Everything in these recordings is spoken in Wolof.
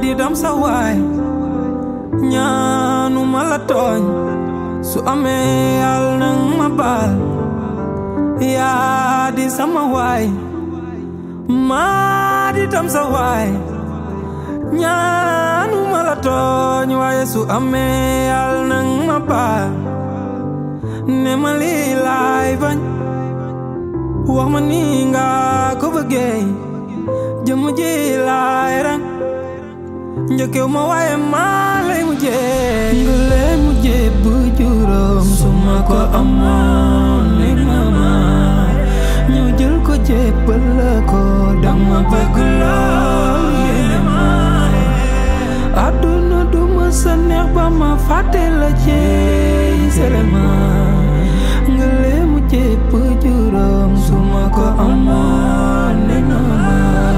di dam sa waay ñaanu ma la tooñ su amee yàlla nang ma baal yaa di sama waay maa di dam sa waay ñaanu ma la tooñ waaye su amee yàlla nang ma baal ne ma lii laay bañ wax ma nii nga ko bëggee jëmm ji laay rang njëkkew ma waaye maa lay mujjee nga lay mujjee bu juróom su ma ko amoon ne ma ma ñëw jël ko jébbal la ko dama bëgg lool yéene ma àdduna du ma sa neex ba ma fàtte la jeey selema nga lay mujjee bu juróom su ma ko amoon ne ma ma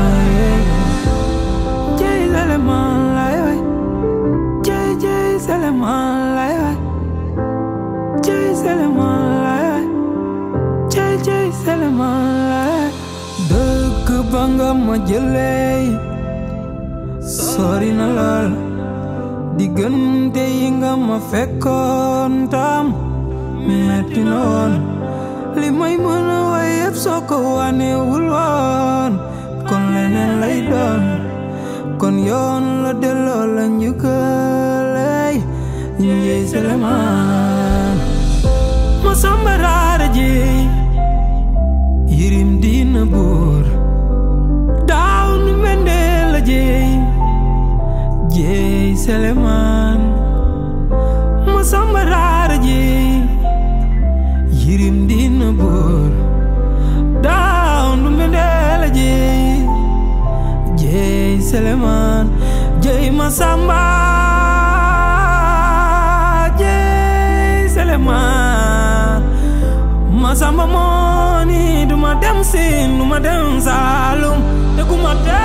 jeey selema lay way jeey jeey selema lay way jeey selema lay way jeey jeey selema lay way dëkk ba nga ma jëlee sori na lool diggante yi nga ma fekkoon tam metti na woon li may mën a way yëpp soo ko wanewul woon kon leneen lay doon kon yoon la delloo la njukkaleey njëy selemaan ma samba raara ji yirim diina buur daaw nu mendee la jeey jeey selemaan ma samba raara ji yirim diina buur daaw nu mendee la jeey jeey selemaan jeey ma samba jeey selemaan ma samba mooni duma dem siin duma dem saalum te ku ma